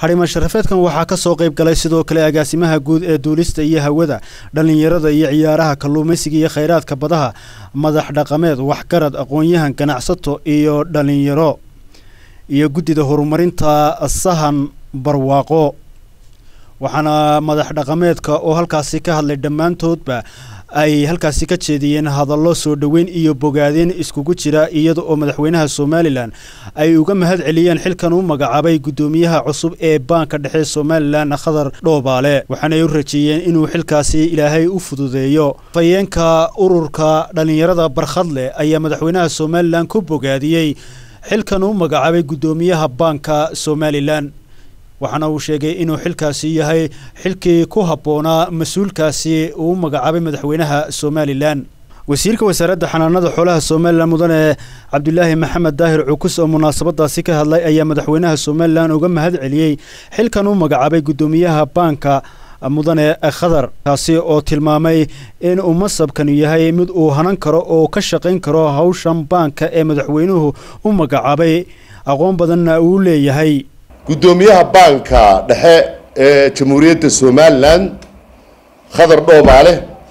xarimo sharafeedkan waxaa ka soo qayb galay sidoo kale agaasimaha guud ee duulista iyo hawada dhallinyarada iyo ciyaaraha kalluumaysiga iyo khayraadka badaha madax dhaqameed waxgarad aqoon-yahan ganacsato iyo dhallinyaro iyo guddida horumarinta sahan barwaaqo waxaana madax dhaqameedka oo halkaasi ka hadlay dhammaantoodba ay halkaasi ka jeediyeen hadallo soo dhoweyn iyo bogaadeen iskugu jira iyada oo madaxweynaha somalilan ay uga mahad celiyeen xilkan u magacaabay guddoomiyaha cusub ee baanka dhexe somalilan khadar dhoobaale waxaanay u rajeeyeen inuu xilkaasi ilaahay u fududeeyo fayeenka ururka dhallinyarada barkhadle ayaa madaxweynaha somalilan ku bogaadiyey xilkan u magacaabay guddoomiyaha baanka somalilan waxaana uu sheegay inuu xilkaasi yahay xilkii ku habboonaa mas-uulkaasi uu magacaabay madaxweynaha somalilan wasiirka wasaaradda xanaanada xoolaha somalilan mudane cabdulaahi maxamed daahir cukus oo munaasabadaasi ka hadlay ayaa madaxweynaha somalilan uga mahad celiyey xilkan u magacaabay guddoomiyaha baanka mudane khadar kaasi oo tilmaamay in uu masabkanu yahay mid uu hanan karo oo ka shaqayn karo hawshan baanka ee madaxweynuhu u magacaabay aqoon badanna uu leeyahay guddoomiyaha baanka dhexe ee jamhuuriyadda somalilan khadar dhoobaale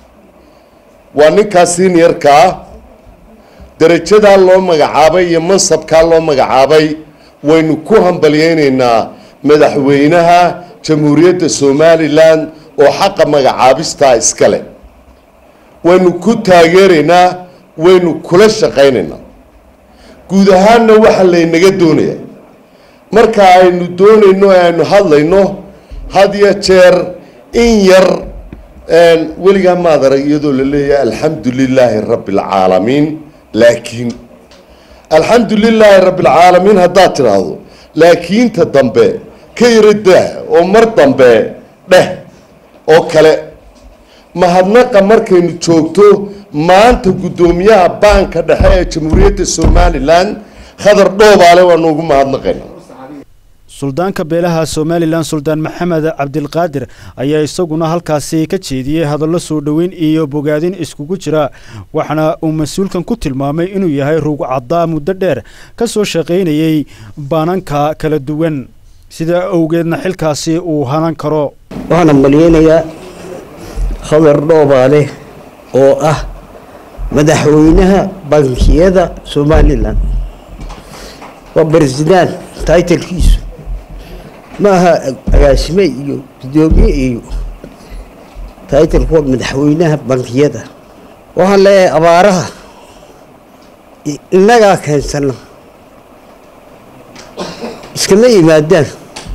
waa ninkaa seniorka ah darajadaa loo magacaabay iyo mansabkaa loo magacaabay waynu ku hambalyeynaynaa madaxweynaha jamhuuriyadda somalilan oo xaqa magacaabistaa iska leh waynu ku taageeraynaa waynu kula shaqaynaynaa guud ahaanna waxaa laynaga doonaya marka aynu doonayno e aynu hadlayno had iyo jeer in yar weligaa maad arag iyadoo la leeyahay alxamdu lilaahi rabbi alcaalamiin laakiin alxamdu lilaahi rabbi alcaalamiin haddaad tidhaahdo laakiinta dambe ka yaro daah oo mar dambe dheh oo kale mahadnaqa markaynu joogto maanta guddoomiyaha baanka dhexe ee jamhuuriyadda somalilan khadar dhoobaale waanu ugu mahadnaqayna suldaanka beelaha somalilan suldaan maxamed cabdilqaadir ayaa isaguna halkaasi ka jeediyey hadallo soo dhoweyn iyo bogaadin iskugu jira waxaana uu mas-uulkan ku tilmaamay inuu yahay rugcaddaa muddo dheer ka soo shaqaynayey baananka kala duwan sidaa awgeedna xilkaasi uu hanan karo waxaan ambaliyeynayaa khadar dhoobaale oo ah madaxweynaha bankiyada somalilan waa baresidaan taitalkiisu ma aha agaasime iyo guddoomiye iyo taitalku waa madaxweynaha bankiyada waxaan leeyahay abaaraha innagaa keensana iskama yimaadaan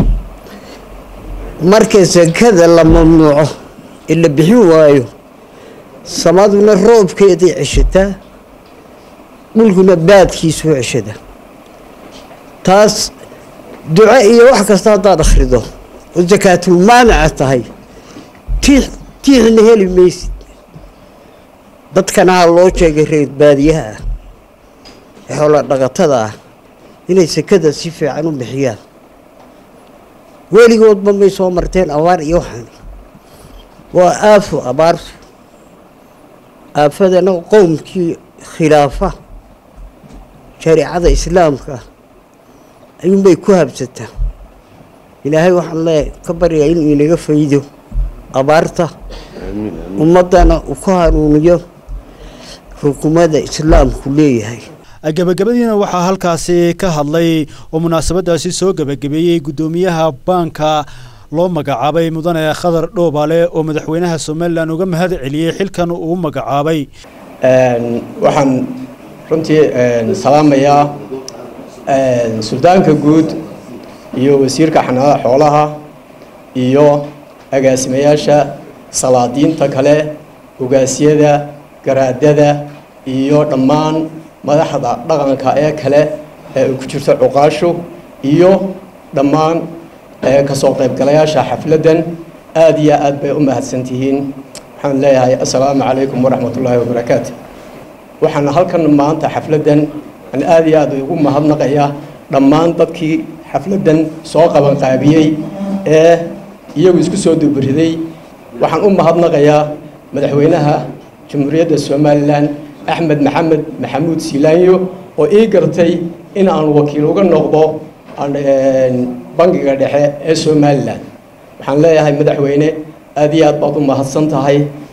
marka sakada la mamnuuco ee la bixin waayo samaduna roobkeeday ceshataa dhulkuna baadkiisuu ceshada taas duco iyo wax kasta haddaad akhrido oo sakaatulmaanaca tahay tiix tiixna heli maysid dadkana ha loo sheegay reer baadiyaha ah ee xoola dhaqatada ah inay sakada si fiican u bixiyaan weligoodba may soo marteen abaar iyo waxaan waa aafo abaartu aafadana qowmkii khilaafa shareicada islaamka ayuunbay ku habsataa ilaahay waxaan leeyahay ka baryaa inuu inaga faydo abaarta ummaddana uu ku hanuuniyo xukuumadda islaamku leeyahay gabagabadiina waxaa halkaasi ka hadlay oo munaasabadaasi soo gebagabeeyey guddoomiyaha baanka loo magacaabay mudane khadar dhoobaale oo madaxweynaha somalilan uga mahad celiyey xilkan uu magacaabay waxaan runtii salaamayaa suldaanka guud iyo wasiirka xanaanada xoolaha iyo agaasimayaasha salaadiinta kale ogaasyada garaadada iyo dhammaan madaxda dhaqanka ee kale ee ku jirto cuqaashu iyo dhammaan kasoo qaybgalayaasha xafladdan aada iyo aad bay u mahadsan tihiin waxaan leeyahay assalaamu calaykum waraxmat ullaahi wabarakaatu waxaan halkan maanta xafladdan aan aada iyo aad ugu mahadnaqayaa dhammaan dadkii xafladdan soo qabanqaabiyey ee iyagu isku soo dubariday waxaan u mahadnaqayaa madaxweynaha jamhuuriyadda somalilan axmed maxamed maxamuud siilaanyo oo ii gartay in aan wakiil uga noqdo bangiga dhexe ee somalilan waxaan leeyahay madaxweyne aad iyo aad baad u mahadsan tahay